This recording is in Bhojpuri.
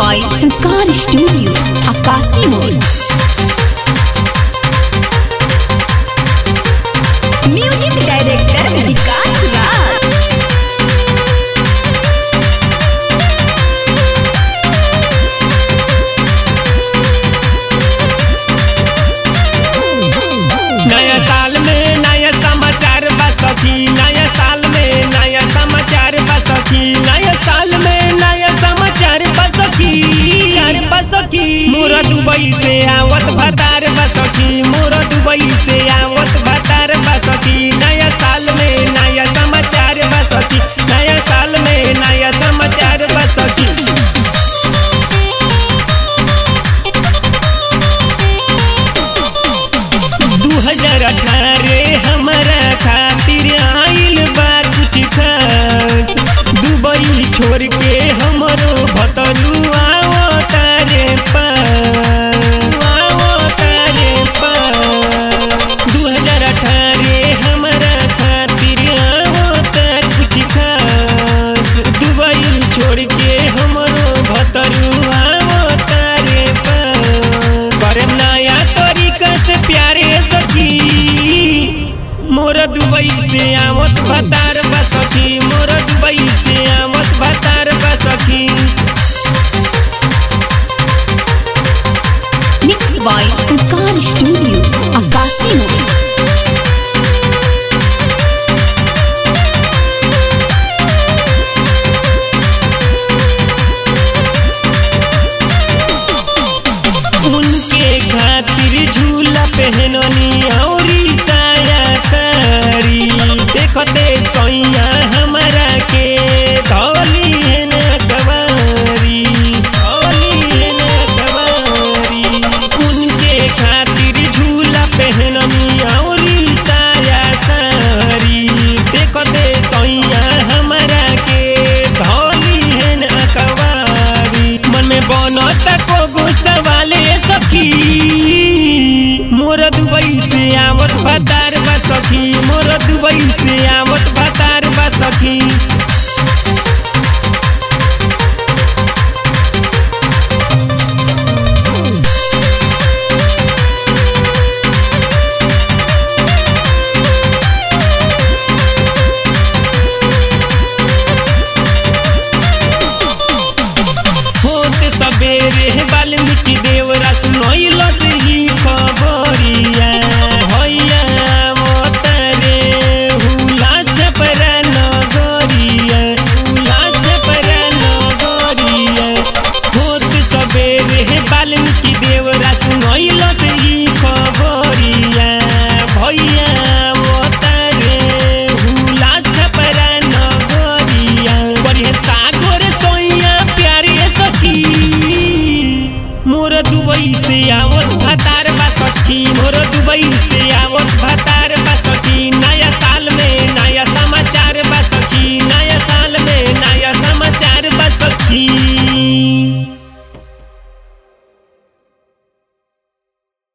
by Sanskar Studio, Akasi Mode. Music Director Vikas Raj. नया साल में नया समाचार बा सखी नया साल में नया समाचार बा सखी नया साल में नया समाचार बा सखी चार बा सखी मोरा दुबई से आवत भतार बा सखी मोरा दुबई से आवत भतार बा सखी नया साल में नया समाचार बा सखी नया साल में नया समाचार बा सखी दू हजार अठारह हमारा खातिर आइल बा कुछ खास दुबई छोड़ के हमरो भतरू आओ तारे पास आओ तारे पास दू हजार अठारह हमारा खातिर आओ ता कुछ खास दुबई छोड़ के हमरो भतरू आओ तारे पास करम नया तरीका से प्यारे सखी मोर दुबई से आवत भतार बा सखी मोर दुबई से आवत भतार बा सखी Mixed by Sanskar Studio, Akasi Mode. उनके खातिर झूला पहननी औरी साया सारी देखते सैया हमारा के धौली है न कवारी धौली है न कवारी उनके खातिर झूला पहननी औरी साया सारी देखते सैया हमारा के धौली है न कवारी मन में बनत को गुस्सा वाले सखी